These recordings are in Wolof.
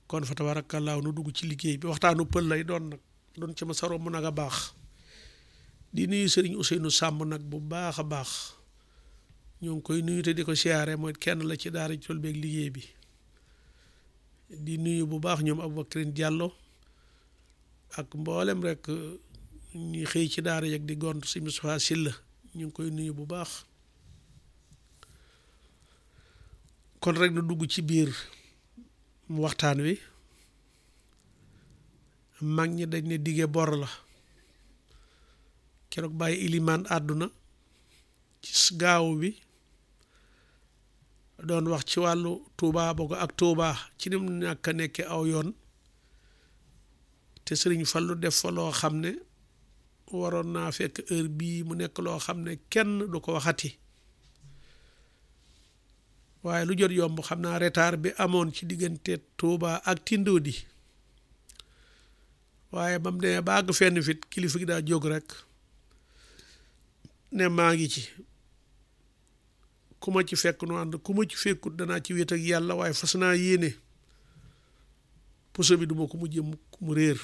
kon fa tabaarakallaahu nu dugg ci liggéey bi waxtaanu pël lay doon nag doon ci ma saro mu nag a baax di nuyu sëriñ Ousseynou Samb nag bu baax a baax ñoo ngi koy nuyu te di ko siyaare mooy kenn la ci daara tool beeg liggéey bi di nuyu bu baax ñoom Aboubacrine Diallo ak mboolem rek ñuy xëy ci daara yeeg di gont si Moustapha Sylla ñu ngi koy nuyu bu baax kon rek na dugg ci biir waxtaan wi mag ñi dañ ne dige bor la keroog bàyyi ilimaan àdduna ci gaaw bi doon wax ci wàllu Touba boo ko ak Touba ci ni mu ñàkk a nekke aw yoon te sëriñ Fallu def fa loo xam ne waroon naa fekk heure bii mu nekk loo xam ne kenn du ko waxati waaye lu jot yomb xam naa retard bi amoon ci diggante Touba ak Tindodi waaye ba mu demee ba àgg fenn fit kilifa gi daa jóg rek ne maa ngi ci ku ma ci fekk nu ànd ku ma ci fekkut danaa ci wéet ak yàlla waaye fas naa yéene puso bi duma ko mujjee mu réer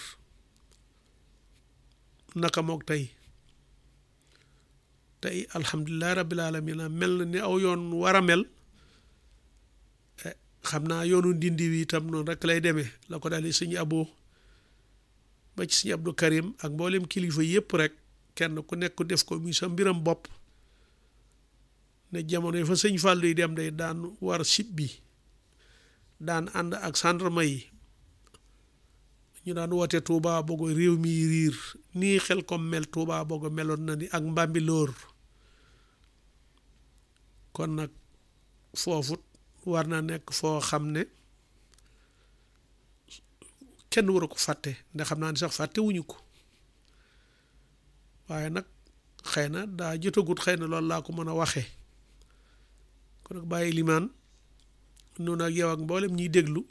naka moog tey tey alhamdulilah rabbil alamin mel na ni aw yoon war a mel xam naa yoonu ndindi wi itam noonu rek lay demee la ko daal di sëñ abo ba ci sëñ Abdou Karim ak mboolem kilifa yépp rek kenn ku nekk def ko muy sa mbiram bopp ne jamono yi fa sëñ Fallou yi dem day daan war sib bi daan ànd ak gendarme yi ñu daan woote Touba Bogo réew mi riir nii xel kom mel Touba Bogo meloon na ni ak Mbambilor kon nag foofu war na nekk foo xam ne kenn waru ko fàtte ndax xam naa ni sax fàtte wuñu ko waaye nag xëy na daa jotagut xëy na loolu laa ko mën a waxee kon nag bàyyi limaan noonu ak yow ak mboolem ñiy déglu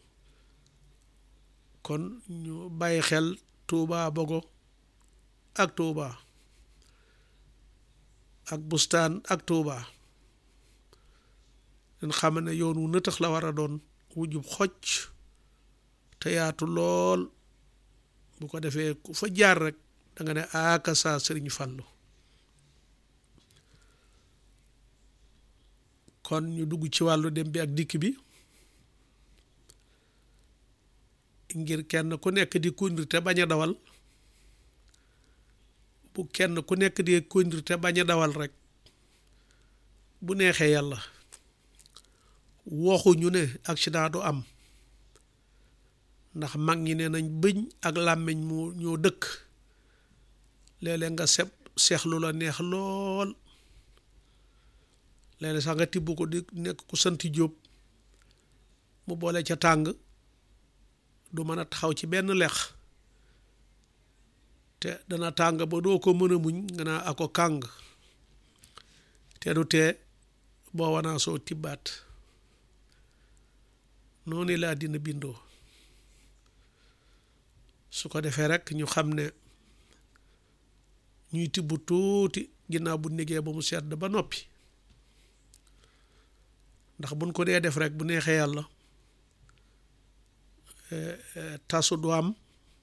kon ñu bàyyi xel Touba Bogo ak Touba ak bustaan ak Touba leen xam ne yoon wu nëtëx la war a doon wujub xocc te yaatu lool bu ko defee ku fa jaar rek da nga ne aaka saa sëriñ Fallu kon ñu dugg ci wàllu dem bi ak dikk bi ngir kenn ku nekk di conduire te bañ a dawal bu kenn ku nekk di conduire te bañ a dawal rek bu neexee yàlla waxuñu ne accident du am ndax mag ñi ne nañ bëñ ak làmmiñ mu ñoo dëkk léeg-léeg nga seb seexlu la neex lool léeg-léeg sax nga tibb ko di nekk ku sant jóob mu boole ca tàng du mën a taxaw ci benn lex te dana tàng ba doo ko mën a muñ nga naa ako kàng te du tee boo wanaa soo tibbaat noonu la àddina bindoo su ko defee rek ñu xam ne ñuy tibb tuuti ginnaaw bu négee ba mu sedd ba noppi ndax buñ ko dee def rek bu neexee yàlla tasu du am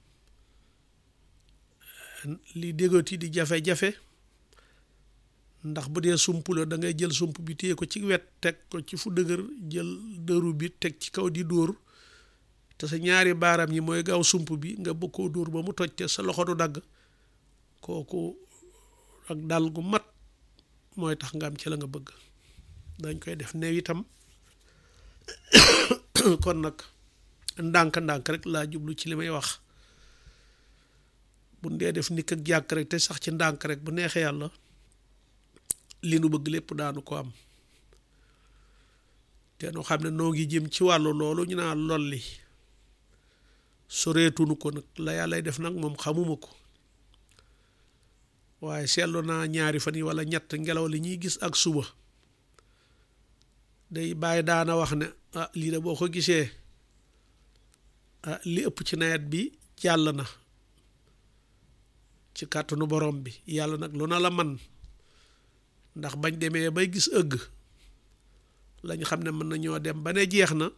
li déggati di jafe-jafe ndax bu dee sump la da ngay jël sump bi téye ko ci wet teg ko ci fu dëgër jël dëru bi teg ci kaw di dóor te sa ñaari baaram yi mooy gaaw sump bi nga bëgg koo dóor ba mu toj te sa loxo du dagg kooku ak dal gu mat mooy tax nga am ci la nga bëgg dañ koy def new itam kon nag ndànk-ndànk rek laa jublu ci li may wax bu dee def nikk ak jàkk rek te sax ci ndànk rek bu neexee yàlla li nu bëgg lépp daanu ko am te nu xam ne noo ngi jëm ci wàllu loolu ñu naa lolli soreetunu ko nag la yàllay def nag moom xamuma ko waaye seetlu naa ñaari fan yi wala ñett ngelaw li ñuy gis ak suba day bàyyi daana wax ne ah lii de boo ko gisee ah li ëpp ci nawet bi jàll na ci kàttanu borom bi yàlla nag lu na la man ndax bañ demee bay gis ëgg lañ xam ne mën nañoo dem ba ne jeex na